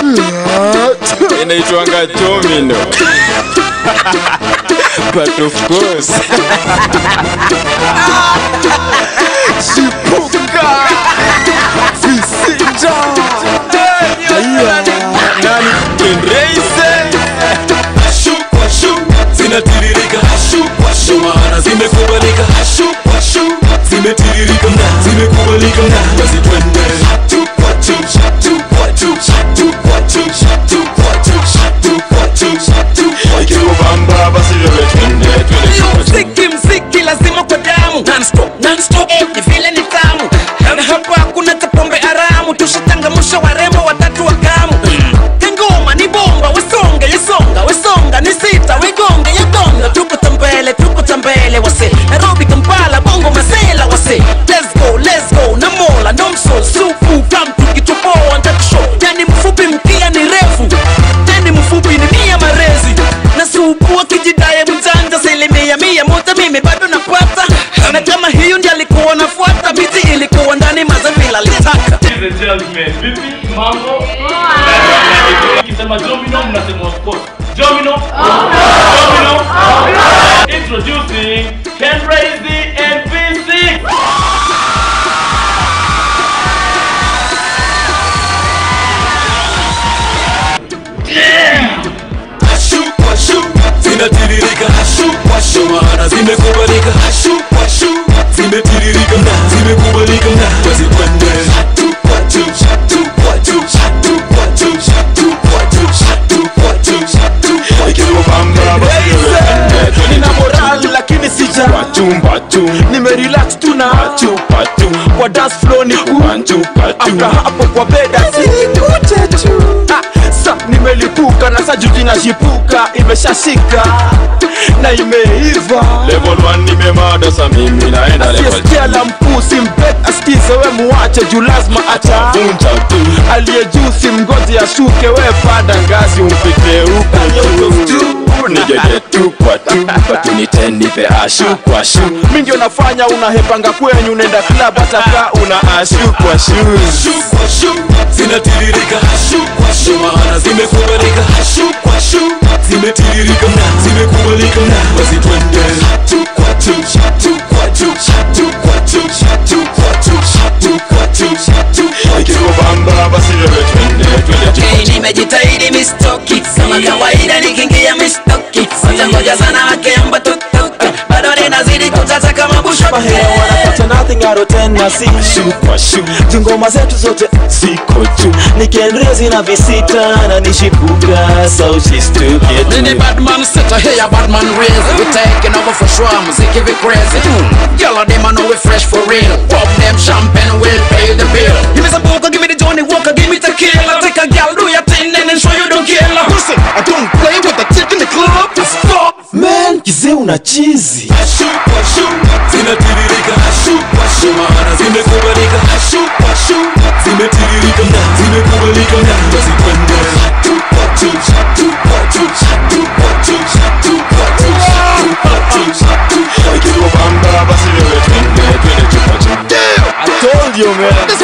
inaitwanga domino but of course shipuka visita haya nani kenreise Hashu kwa shu zinatiririka hashu kwa shu maana zimekubalika hashu kwa shu zimetiririka na zimekubalika na basi twende hatu kwa tu hatu kwa tu hatu kwa tu hatu kwa tu hatu kwa tu hatu kwa tu ikikubamba basi wewe twende twende Yo, tupa tu. mziki mziki lazima kwa damu non-stop, non-stop, ni vile ni tamu na hapa hakuna cha pombe haramu tushatangamusha warembo watatu wa kamu kengoma ni bomba wesonge yesonga wesonga ni sita wegonge yegonga tuko tambele tuko tambele wase nairobi kampala bongo masela wase let's go let's go na mola nomso supu kamtu kitupoa ntakusho yani mfupi mkia ni refu teni mfupi ni mia marezi na supu akijidaye mjanja asilimia mia moja mimi bado napata na kama hiyo ndi alikuwa nafuata miti ilikuwa ndani mazavila litaka Ladies and gentlemen, vipi mambo? Nikisema domino mnasema of course. Domino? Domino? Introducing Ken Raisy and V6. hashu kwa shu zinatiririka hashu kwa shu maana zimekubalika hashu kwa shu zimetiririka na zimekubalika na basi twende hatu kwa tu hatu kwa tu hatu kwa tu hatu kwa tu hatu kwa tu hatu kwa tu ikikubamba basi wewe twende twende nina tupa tu. moral lakini sija Pachumba tu nimerelax tu na Pachupa tu kwa dance floor ni ku Panchupa tu after hapo kwa beda sikute tu Ah, sa nimelipuka na sa juji nashipuka imeshashika na imeiva Level 1 nimemada sa mimi naenda level asiyesikia la mpusi mbet asikize we muache juu lazima ata Vunja tu aliye juu si mgozi ashuke we panda ngazi Mpite huko tu Nigege tu kwa tu Batu nitenipe ashu kwa shu mi ndio nafanya unahepanga kwenyu nenda club ataka Una ashu kwa shoes hashu kwa shu zinatiririka hashu kwa shu maana zimekubalika hashu kwa shu zimetiririka na zimekubalika na basi twende hatu kwa tu hatu kwa tu hatu kwa tu hatu kwa tu hatu kwa tu hatu kwa tu Ikikubamba basi wewe twende twende tupa Hey, tu nimejitahidi mistoki kama kawaida nikiingia mistoki watangoja sana wakiamba tutoke bado ninazidi kutata kama busha mahera wanapata nothing out of ten na si Ashu kwa shu jungoma zetu zote Siko tu nikenrezi na visita na nishipuka so she's stupid Mini Batman set a here Batman raise We taking over for sure Muziki we crazy Yellow them I know we fresh for real Pop them champagne we'll pay the bill Give me some poker, give me the Johnny Walker Give me tequila Take a gal, do your thing And then show you don't kill her Listen, I don't play with the chick in the club Stop man kizee una chizi hashu kwa shu zinatiririka hashu kwa shu maana zimekubalika hashu kwa shu zimetiririka na zimekubalika na basi twende hatu kwa tu hatu kwa tu hatu kwa tu hatu kwa tu hatu kwa tu hatu kwa tu Ikikubamba basi wewe twende twende tupa tu I told you man